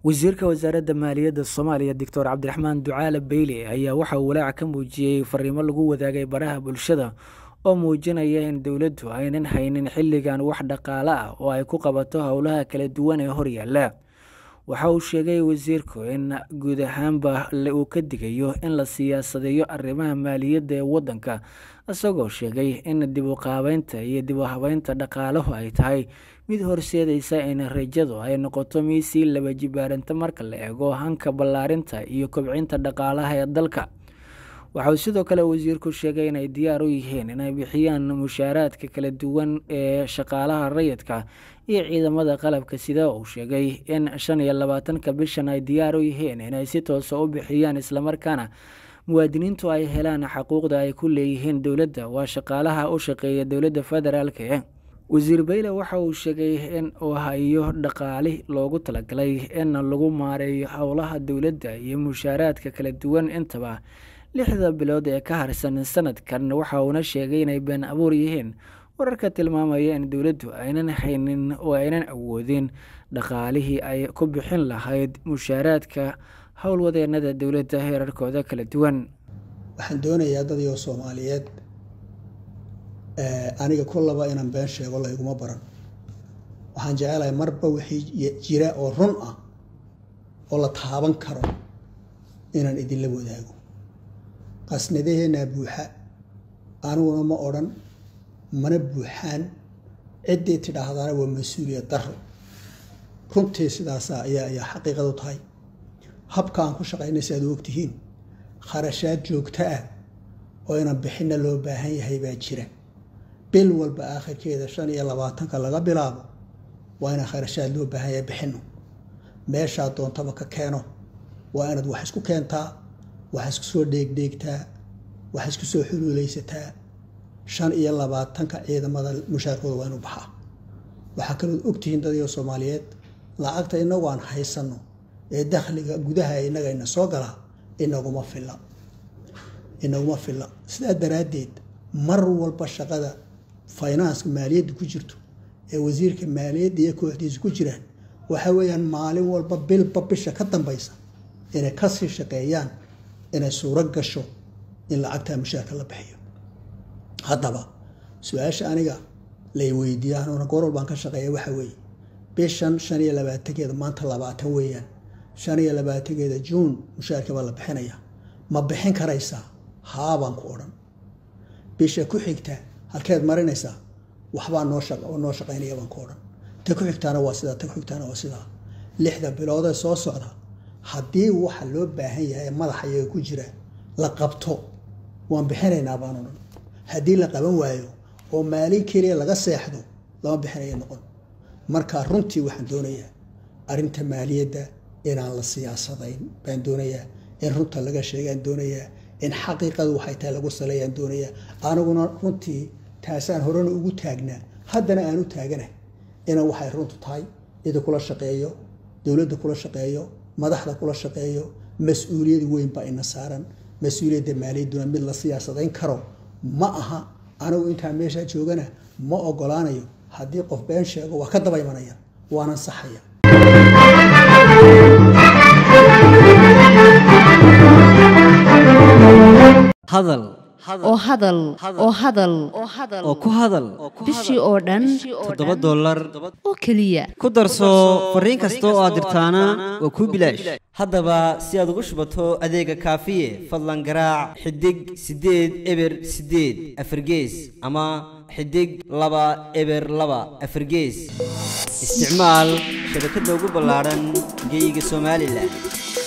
wasiirka wasaaradda maaliyadda soomaaliya doctor cabdiraxmaan ducaale beyle ayaa waxa uu walaaca ka muujiyey fariimo lagu wadaagay baraha bulshada oo muujinaya in dowladdu aynan haynin xilligan wax dhaqaale ah oo ay ku qabato howlaha kala duwan ee horyaala waxa uu sheegay wasiirku in guud ahaanba uu ka digayo in la siyaasadeeyo arrimaha maaliyadda ee waddanka isagoo sheegay in dib u qaabeynta iyo dib u habeynta dhaqaalahu ay tahay mid horseedaysa in rajadu ay noqoto mid sii laba jibaaranta marka la eego hanka ballaarinta iyo kobcinta dhaqaalaha ee dalka waxa uu sidoo kale wasiirku sheegay inay diyaar u yihiin inay bixiyaan mushaaraadka kala duwan ee shaqaalaha rayidka iyo ciidamada qalabka sida uu sheegay in shan iyo labaatanka bishan ay diyaar u yihiin inay si toosa u bixiyaan islamarkaana muwaadiniintu ay helaan xaquuqda ay ku leeyihiin dowladda waa shaqaalaha u shaqeeya dowladda federaalk ee wasiir beyle waxa uu sheegay in uu hayo dhaqaali loogu talagalay in lagu maareeyo howlaha dowladda iyo mushaaraadka kala duwan intaba lixda bilood ee ka harsan sanadkan waxa uuna sheegay inay been abuur yihiin wararka tilmaamaya in dowladdu aynan haynin oo aynan awoodin dhaqaalihii ay ku bixin lahayd mushaaraadka howlwadeenada dowladda heerarkooda kala duwan waxaan doonayaa dadyo soomaaliyeed aniga kullaba inaan been sheego layguma baran waxaan jecelahay marba wixii jira oo run ah oo la taaban karo inaan idinla wadaago qasnadaheenaa buuxa aniguna ma odhan mana buuxaan ciddii tidhaahdaana waa mas-uuliyad daro runtii sidaasa ayaa ayaa xaqiiqadu tahay habka aan ku shaqaynaysa aad u ogtihiin kharashaad joogto ah oo inaan bixinna loo baahan yahay baa jira bil walba aakhirkeeda shan iyo labaatanka laga bilaabo waa inaan kharashaad loo baahan yahay bixinno meeshaa doontaba ka keeno waa inaad wax isku keentaa wax isku soo dheegdheegtaa wax isku soo xuluulaysataa shan iyo labaatanka ciidamada mushaarkooda waa inu baxaa waxaa kalood ogtihiin dadyo soomaaliyeed lacagta inagu aan haysanno ee dakhliga gudaha inaga ina soo galaa inaguma filla inaguma filla sidaa daraaddeed mar walba shaqada faynanska maaliyadda ku jirto ee wasiirka maaliyadda iyo kooxdiisa ku jiraan waxa weeyaan maalin walba bilba bisha ka dambaysa inay kasii shaqeeyaan inay suuro gasho in lacagtaa mushaarka la bixiyo haddaba su-aasha aniga lay weydiiya anuuna goor walbaan ka shaqeeya waxa weeye bishan shan iyo labaatankeeda maanta labaatan weeyaan shan iyo labaatankeeda juun mushaarka baa la bixinaya ma bixin karaysaa haabaan ku odhan bisha ku xigta halkeed marinaysaa waxbaa noo noo shaqaynaya baan ku odhan ta ku xigtaana waa sidaa ta ku xigtaana waa sidaa lixda biloodee soo socda haddii waxa loo baahan yahay madaxa iyaga ku jira la qabto waan bixinaynaa baan odhan haddii la qaban waayo oo maalin keliya laga seexdo lama bixinaya noqon marka runtii waxaan doonayaa arrinta maaliyadda inaan la siyaasadayn baan doonayaa in runta laga sheegaan doonayaa in xaqiiqadu waxay tahay lagu saleeyaan doonayaa aniguna runtii taasaan horena ugu taagnaa haddana aan u taaganahay inaan waxay runtu tahay cida kula shaqeeyo dowladda kula shaqeeyo madaxda kula shaqeeyo mas-uuliyad weyn baa ina saaran mas-uuliyadda maaliyadduna mid la siyaasadayn karo ma aha anigu intaa meeshaa joogana ma ogolaanayo haddii qof been sheego waa ka daba imanaya waanan saxaya hadal oo hadal oo hadal oo ku hadal bishii oo dhan toddoba dollar oo keliya ku darso fariin kasta oo aad dirtaana waa kuu bilaash haddaba si aad ugu shubato adeega kaafiye fadlan garaac xidig siddeed eber siddeed afargees ama xidig laba eber laba afargees isticmaal shabakadda ugu ballaadhan geeyiga somalilan